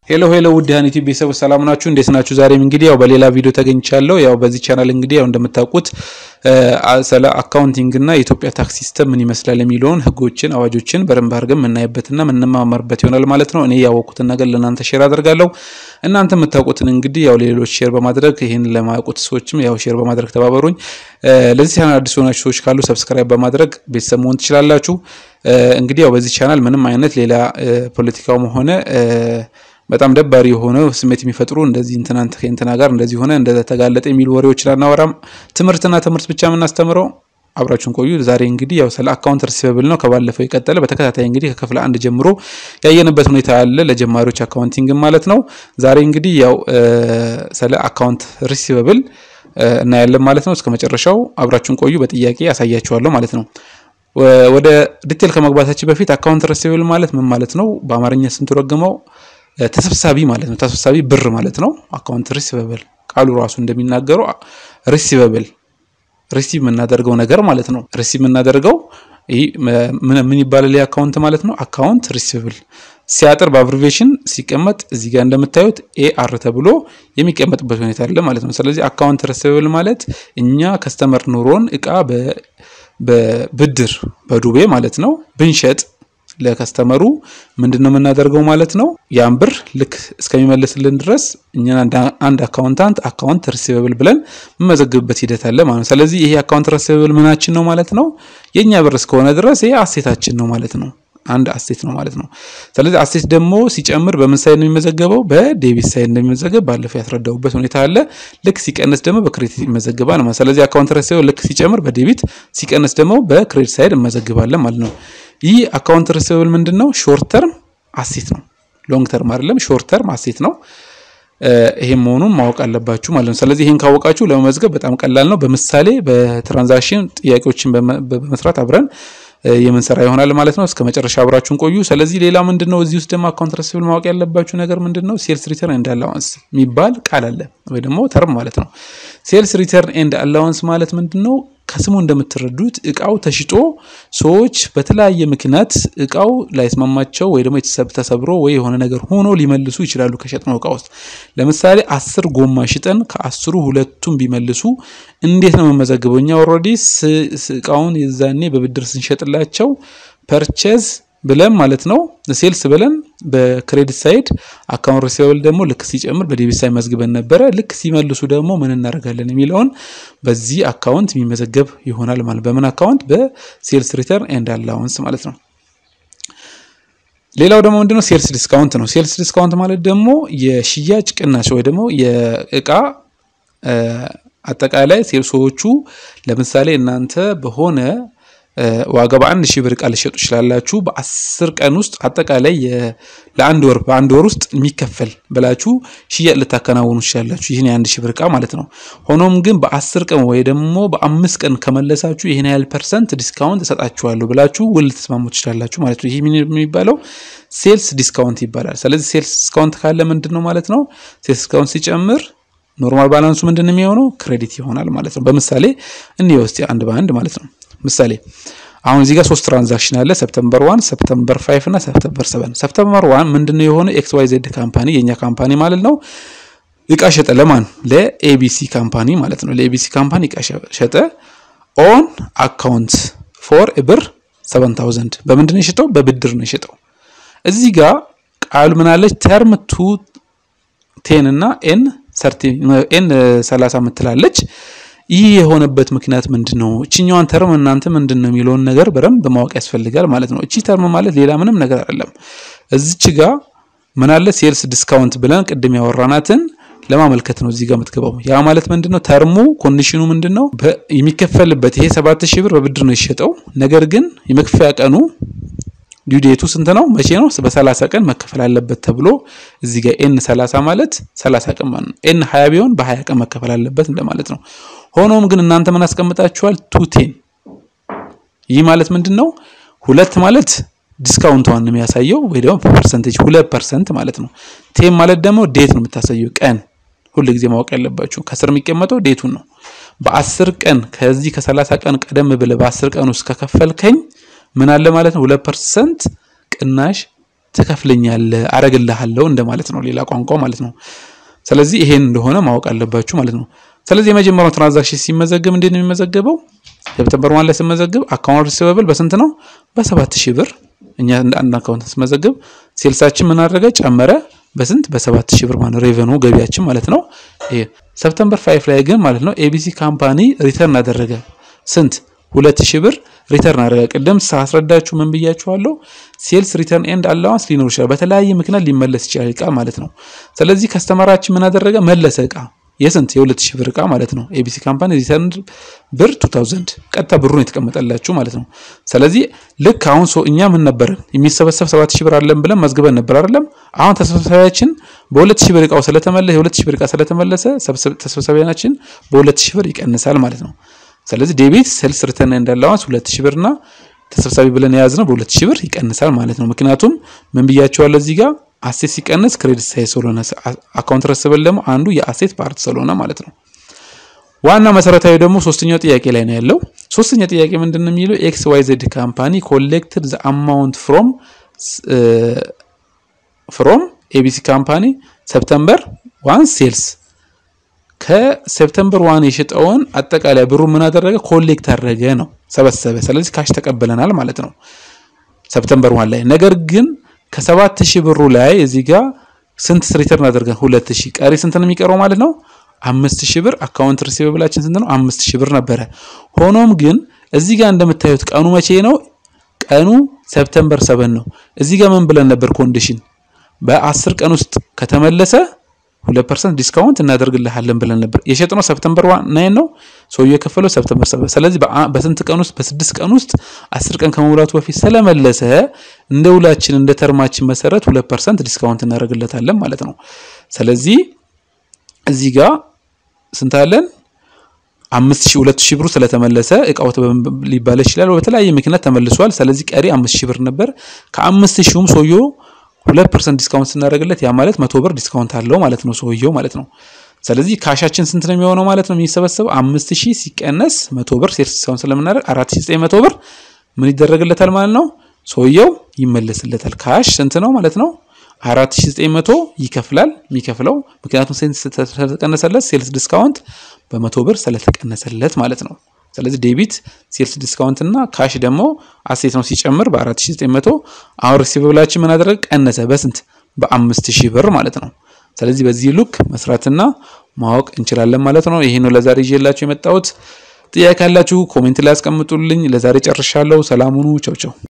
ሄሎ ሄሎ ውድ ሀኒቲ ቤተሰቦች ሰላም ናችሁ? እንዴት ናችሁ? ዛሬም እንግዲህ ያው በሌላ ቪዲዮ ተገኝቻለሁ። ያው በዚህ ቻናል እንግዲህ ያው እንደምታውቁት ስለ አካውንቲንግ እና የኢትዮጵያ ታክስ ሲስተም ምን ይመስላል የሚለውን ህጎችን፣ አዋጆችን በደንብ አድርገን የምናይበትና የምንማማርበት ይሆናል ማለት ነው። እኔ ያወቅኩትን ነገር ለእናንተ ሼር አደርጋለሁ። እናንተ የምታውቁትን እንግዲህ ያው ሌሎች ሼር በማድረግ ይህን ለማያውቁት ሰዎችም ያው ሼር በማድረግ ተባበሩኝ። ለዚህ ቻናል አዲስ የሆናችሁ ሰዎች ካሉ ሰብስክራይብ በማድረግ ቤተሰብ መሆን ትችላላችሁ። እንግዲህ ያው በዚህ ቻናል ምንም አይነት ሌላ ፖለቲካውም ሆነ በጣም ደባሪ የሆነ ስሜት የሚፈጥሩ እንደዚህ እንትና እንትና ጋር እንደዚህ ሆነ እንደተጋለጠ የሚሉ ወሬዎችን አናወራም። ትምህርትና ትምህርት ብቻ የምናስተምረው አብራችሁን ቆዩ። ዛሬ እንግዲህ ያው ስለ አካውንት ሪሲቨብል ነው። ከባለፈው የቀጠለ በተከታታይ እንግዲህ ከክፍል አንድ ጀምሮ ያየንበት ሁኔታ አለ፣ ለጀማሪዎች አካውንቲንግ ማለት ነው። ዛሬ እንግዲህ ያው ስለ አካውንት ሪሲቨብል እናያለን ማለት ነው። እስከ መጨረሻው አብራችሁን ቆዩ። በጥያቄ ያሳያችኋለሁ ማለት ነው። ወደ ዲቴል ከመግባታችን በፊት አካውንት ሪሲቨብል ማለት ምን ማለት ነው? በአማርኛ ስንተረጉመው ተሰብሳቢ ማለት ነው። ተሰብሳቢ ብር ማለት ነው። አካውንት ሪሲቨብል ቃሉ ራሱ እንደሚናገረው ሪሲቨብል ሪሲቭ የምናደርገው ነገር ማለት ነው። ሪሲቭ የምናደርገው ይህ ምን ይባላል? አካውንት ማለት ነው። አካውንት ሪሲቨብል ሲያጥር በአብሪቬሽን ሲቀመጥ እዚህ ጋር እንደምታዩት ኤአር ተብሎ የሚቀመጥበት ሁኔታ አለ ማለት ነው። ስለዚህ አካውንት ሪሲቨብል ማለት እኛ ከስተመር ኑሮን እቃ በብድር በዱቤ ማለት ነው ብንሸጥ ለከስተመሩ ምንድን ነው የምናደርገው ማለት ነው። ያን ብር ልክ እስከሚመልስልን ድረስ እኛ አንድ አካውንታንት አካውንት ሪሲቨብል ብለን የምመዘግብበት ሂደት አለ ማለት ነው። ስለዚህ ይሄ አካውንት ሪሲቨብል ምናችን ነው ማለት ነው። የእኛ ብር እስከሆነ ድረስ ይሄ አሴታችን ነው ማለት ነው። አንድ አሴት ነው ማለት ነው። ስለዚህ አሴት ደግሞ ሲጨምር በምን ሳይድ ነው የሚመዘገበው? በዴቢት ሳይድ እንደሚመዘገብ ባለፈው ያስረዳሁበት ሁኔታ አለ። ልክ ሲቀንስ ደግሞ በክሬዲት ይመዘግባል ማለት ስለዚህ አካውንት ሪሲቨብል ልክ ሲጨምር በዴቢት ሲቀንስ ደግሞ በክሬዲት ሳይድ እንመዘግባለን ማለት ነው። ይህ አካውንት ሪሲቨብል ምንድን ነው? ሾርት ተርም አሴት ነው። ሎንግ ተርም አይደለም፣ ሾርት ተርም አሴት ነው። ይሄን መሆኑን ማወቅ አለባችሁ ማለት ነው። ስለዚህ ይሄን ካወቃችሁ ለመመዝገብ በጣም ቀላል ነው። በምሳሌ በትራንዛክሽን ጥያቄዎችን በመስራት አብረን የምንሰራ ይሆናል ማለት ነው። እስከ መጨረሻ አብራችሁን ቆዩ። ስለዚህ ሌላ ምንድን ነው እዚህ ውስጥ ደግሞ አካውንት ሪሲቨብል ማወቅ ያለባችሁ ነገር ምንድን ነው? ሴልስ ሪተርን ኤንድ አላዋንስ የሚባል ቃል አለ ወይ ደግሞ ተርም ማለት ነው። ሴልስ ሪተርን ኤንድ አላዋንስ ማለት ምንድን ነው? ከስሙ እንደምትረዱት እቃው ተሽጦ ሰዎች በተለያየ ምክንያት እቃው ላይስማማቸው ወይ ደግሞ ተሰብሮ ወይ የሆነ ነገር ሆኖ ሊመልሱ ይችላሉ ከሸጥነው እቃ ውስጥ። ለምሳሌ አስር ጎማ ሽጠን ከአስሩ ሁለቱም ቢመልሱ እንዴት ነው የምመዘግበው? እኛ ኦልሬዲ እቃውን የዛኔ በብድር ስንሸጥላቸው ፐርቼዝ ብለን ማለት ነው ሴልስ ብለን በክሬዲት ሳይድ አካውንት ሪሲቨብል ደግሞ ልክ ሲጨምር በዴቢት ሳይድ መዝግበን ነበረ። ልክ ሲመልሱ ደግሞ ምን እናደርጋለን የሚለውን በዚህ አካውንት የሚመዘገብ ይሆናል ማለት በምን አካውንት? በሴልስ ሪተርን ኤንድ አላዋንስ ማለት ነው። ሌላው ደግሞ ምንድነው? ሴልስ ዲስካውንት ነው። ሴልስ ዲስካውንት ማለት ደግሞ የሽያጭ ቅናሽ ወይ ደግሞ የእቃ አጠቃላይ ሴልሶቹ ለምሳሌ እናንተ በሆነ ዋጋ በአንድ ሺህ ብር እቃ ልሸጡ ይችላላችሁ። በአስር ቀን ውስጥ አጠቃላይ ለአንድ ወር በአንድ ወር ውስጥ የሚከፈል ብላችሁ ሽያጭ ልታከናውኑ ይችላላችሁ። ይህን የአንድ ሺህ ብር እቃ ማለት ነው። ሆኖም ግን በአስር ቀን ወይ ደግሞ በአምስት ቀን ከመለሳችሁ ይህን ያህል ፐርሰንት ዲስካውንት እሰጣችኋለሁ ብላችሁ ውል ልትስማሙ ትችላላችሁ ማለት ነው። ይህ የሚባለው ሴልስ ዲስካውንት ይባላል። ስለዚህ ሴልስ ዲስካውንት ካለ ምንድን ነው ማለት ነው? ሴልስ ዲስካውንት ሲጨምር ኖርማል ባላንሱ ምንድን ነው የሚሆነው? ክሬዲት ይሆናል ማለት ነው። በምሳሌ እንየው እስቲ አንድ በአንድ ማለት ነው። ምሳሌ አሁን እዚህ ጋር ሶስት ትራንዛክሽን አለ። ሰፕተምበር ዋን፣ ሰፕተምበር ፋይቭ እና ሰፕተምበር ሰቨን። ሰፕተምበር ዋን ምንድነው የሆነ ኤክስ ዋይ ዜድ ካምፓኒ የኛ ካምፓኒ ማለት ነው እቃ ሸጠ። ለማን? ለኤቢሲ ካምፓኒ ማለት ነው። ለኤቢሲ ካምፓኒ እቃ ሸጠ ኦን አካውንት ፎር ብር ሰቨን ታውዘንድ። በምንድን ነው የሸጠው? በብድር ነው የሸጠው። እዚህ ጋር ቃሉ ምን አለች? ተርም ቱ ቴን እና ኤን ኤን ሰላሳ ምትላለች ይህ የሆነበት ምክንያት ምንድን ነው? እችኛዋን ተርም እናንተ ምንድን ነው የሚለውን ነገር በደንብ ማወቅ ያስፈልጋል ማለት ነው። እቺ ተርም ማለት ሌላ ምንም ነገር አይደለም። እዚች ጋ ምን አለ ሴልስ ዲስካውንት ብለን ቅድም ያወራናትን ለማመልከት ነው እዚህ ጋር የምትገባው። ያ ማለት ምንድን ነው? ተርሙ ኮንዲሽኑ ምንድን ነው? የሚከፈልበት ይሄ ሰባት ሺህ ብር በብድር ነው የሸጠው። ነገር ግን የመክፈያ ቀኑ ዲዩዴቱ ስንት ነው? መቼ ነው? በሰላሳ ቀን መከፈል አለበት ተብሎ እዚህ ጋር ኤን ሰላሳ ማለት ሰላሳ ቀን ማለት ነው። ኤን ሀያ ቢሆን በሀያ ቀን መከፈል አለበት እንደማለት ነው። ሆኖም ግን እናንተ ምን አስቀምጣችኋል? ቱ ቴን። ይህ ማለት ምንድን ነው? ሁለት ማለት ዲስካውንቷን ነው የሚያሳየው ወይ ደግሞ ፐርሰንቴጅ ሁለት ፐርሰንት ማለት ነው። ቴን ማለት ደግሞ ዴት ነው የምታሳየው ቀን። ሁል ጊዜ ማወቅ ያለባችሁ ከስር የሚቀመጠው ዴቱን ነው። በአስር ቀን ከዚህ ከሰላሳ ቀን ቀደም ብለህ በአስር ቀን ውስጥ ከከፈልከኝ ምን አለ ማለት ነው ሁለት ፐርሰንት ቅናሽ ትከፍለኛለህ፣ አረግልሃለሁ እንደማለት ነው፣ ሌላ ቋንቋ ማለት ነው። ስለዚህ ይሄን እንደሆነ ማወቅ አለባችሁ ማለት ነው። ስለዚህ የመጀመሪያው ትራንዛክሽን ሲመዘግብ እንዴት ነው የሚመዘገበው? ሴፕተምበር ዋን ላይ ስመዘግብ አካውንት ሪሲቨብል በስንት ነው? በሰባት ሺህ ብር እኛ እንደ አንድ አካውንት ስመዘግብ ሴልሳችን ምን አደረገ? ጨመረ። በስንት? በሰባት ሺህ ብር ማለት ሬቨኑ ገቢያችን ማለት ነው። ይሄ ሰፕተምበር ፋይፍ ላይ ግን ማለት ነው ኤቢሲ ካምፓኒ ሪተርን አደረገ ስንት? ሁለት ሺህ ብር ሪተርን አደረገ። ቅድም ሳስረዳችሁ ምን ብያችኋለሁ? ሴልስ ሪተርን ኤንድ አላዋንስ ሊኖር ይችላል። በተለያየ ምክንያት ሊመለስ ይችላል እቃ ማለት ነው። ስለዚህ ከስተመራችን ምን አደረገ? መለሰ እቃ የስንት የሁለት ሺህ ብር እቃ ማለት ነው። ኤቢሲ ካምፓኒ ሪተርን ብር 2000 ቀጥታ ብሩን የተቀመጠላችሁ ማለት ነው። ስለዚህ ልክ አሁን ሰው እኛ ምን ነበር የሚሰበሰብ 7000 ብር አለን ብለን መዝግበን ነበር አይደለም። አሁን ተሰብሳቢያችን በ2000 ብር እቃው ስለተመለሰ የ2000 ብር እቃ ስለተመለሰ ተሰብሳቢያችን በ2000 ብር ይቀንሳል ማለት ነው። ስለዚህ ዴቢት ሴልስ ሪተርን ኤንድ አላዋንስ 2000 ብርና ተሰብሳቢ ብለን የያዝነው በ2000 ብር ይቀንሳል ማለት ነው። ምክንያቱም ምን ብያቸዋለሁ እዚህ ጋር አሴት ሲቀንስ ክሬዲት ሳይዝ ስለሆነ አካውንት ረስበል ደግሞ አንዱ የአሴት ፓርት ስለሆነ ማለት ነው። ዋና መሰረታዊ ደግሞ ሶስተኛው ጥያቄ ላይ ነው ያለው። ሶስተኛ ጥያቄ ምንድን ነው የሚለው ኤክስ ዋይ ዜድ ካምፓኒ ኮሌክትድ ዘ አማውንት ፍሮም ፍሮም ኤቢሲ ካምፓኒ ሰፕተምበር ዋን ሴልስ ከሴፕተምበር ዋን የሸጠውን አጠቃላይ ብሩ ምን አደረገ? ኮሌክት አደረገ ነው ሰበሰበ። ስለዚህ ካሽ ተቀበለናል ማለት ነው ሰፕተምበር ዋን ላይ ነገር ግን ከሰባት ሺህ ብሩ ላይ እዚህ ጋር ስንት ሪተርን አድርገን ሁለት ሺህ ቀሪ ስንት ነው የሚቀረው ማለት ነው? አምስት ሺህ ብር አካውንት ሪሲቨብላችን ስንት ነው? አምስት ሺህ ብር ነበረ። ሆኖም ግን እዚህ ጋር እንደምታዩት ቀኑ መቼ ነው? ቀኑ ሰፕተምበር ሰበን ነው። እዚህ ጋር ምን ብለን ነበር? ኮንዲሽን በአስር ቀን ውስጥ ከተመለሰ ሁለት ፐርሰንት ዲስካውንት እናደርግልሃለን ብለን ነበር። የሸጥነው ሰፕተምበር ናይን ነው። ሰውዬው የከፈለው ሰፕተምበር ሰበን። ስለዚህ በስንት ቀን ውስጥ? በስድስት ቀን ውስጥ አስር ቀን ከመሙላቱ በፊት ስለመለሰ እንደ ውላችን እንደ ተርማችን መሰረት ሁለት ፐርሰንት ዲስካውንት እናደርግለታለን ማለት ነው። ስለዚህ እዚህ ጋር ስንት አለን? አምስት ሺህ ሁለት ሺህ ብሩ ስለተመለሰ እቃው ሊባል ይችላል። በተለያየ ምክንያት ተመልሷል። ስለዚህ ቀሪ አምስት ሺህ ብር ነበር። ከአምስት ሺውም ሰውየው ሁለት ፐርሰንት ዲስካውንት ስናደርግለት ያ ማለት መቶ ብር ዲስካውንት አለው ማለት ነው ሰውየው ማለት ነው። ስለዚህ ካሻችን ስንት ነው የሚሆነው ማለት ነው የሚሰበሰበው አምስት ሺህ ሲቀነስ መቶ ብር ሴልስ ዲስካውንት ስለምናደርግ አራት ሺህ ዘጠኝ መቶ ብር ምን ይደረግለታል ማለት ነው ሰውየው ይመለስለታል። ካሽ ስንት ነው ማለት ነው አራት ሺህ ዘጠኝ መቶ ይከፍላል የሚከፍለው ምክንያቱም ስለተቀነሰለት ሴልስ ዲስካውንት በመቶ ብር ስለተቀነሰለት ማለት ነው። ስለዚህ ዴቢት ሴልስ ዲስካውንት እና ካሽ ደግሞ አሴት ነው ሲጨምር በ4900 አሁን ሪሲቨብላችን ምን አደረገ ቀነሰ በስንት በ5000 ብር ማለት ነው። ስለዚህ በዚህ ሉክ መስራትና ማወቅ እንችላለን ማለት ነው። ይሄ ነው ለዛሬ ይዤላችሁ የመጣሁት። ጥያቄ ካላችሁ ኮሜንት ላይ አስቀምጡልኝ። ለዛሬ ጨርሻለሁ። ሰላም ሁኑ። ቻው ቻው።